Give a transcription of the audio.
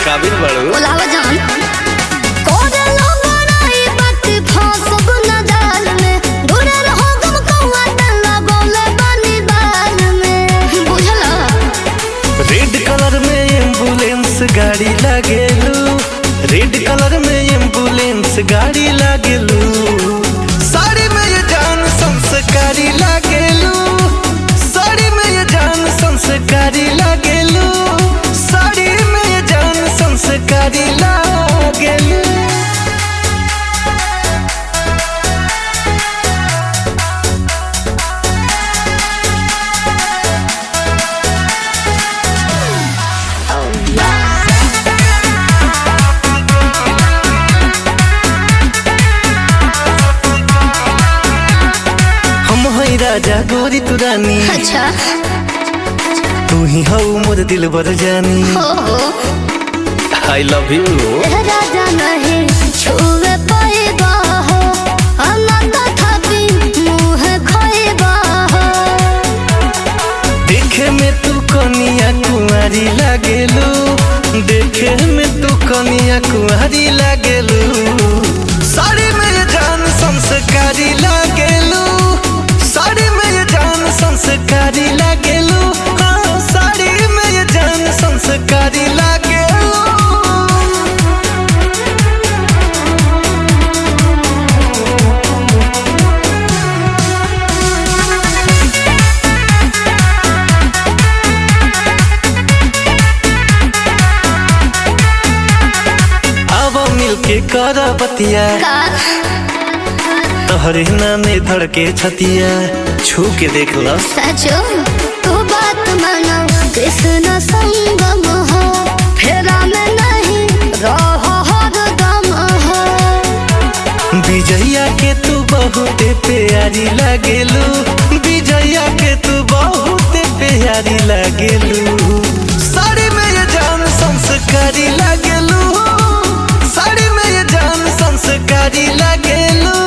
काबिल बड़ू बोलावा जान कोरे लोगराई बात फांसब न जाल में दूरे रहो गम कौआ तल्ला गोले बनी बाल में बुझला रेड कलर में एम्बुलेंस गाड़ी लागेलू रेड कलर में एम्बुलेंस गाड़ी लागेलू साड़ी में ये जान संस्कारी लागेलू साड़ी में ये जान संस्कारी लागेलू साड़ी में ये जान संस्कारी लागेलू हम हई राजा गोरी तू रानी अच्छा तू ही हऊ मोर दिल बर जानी हो हो आई लव यू राजा नहीं छुए पाएगा हो अनंत थापी मुँह खोएगा हो देखे में तू कनिया कुंवारी लागेलू देखे में तू कनिया कुंवारी लागेलू साड़ी में ये जान संस्कारी लागेलू साड़ी में ये जान संस्कारी लागेलू हाँ साड़ी में ये जान संस्कारी लागेलू अब मिलके कर बतिया का तोहरे नामे धड़के छतिया छू के देख ल सचो तू बात मानो कृष्ण संगम हो फेरा में नहीं रहो हर दम हो विजया के तू बहुत प्यारी लागेलू विजया के तू बहुत प्यारी लागेलू साड़ी में ये जान संस्कारी लागेलू साड़ी में ये जान संस्कारी लागेलू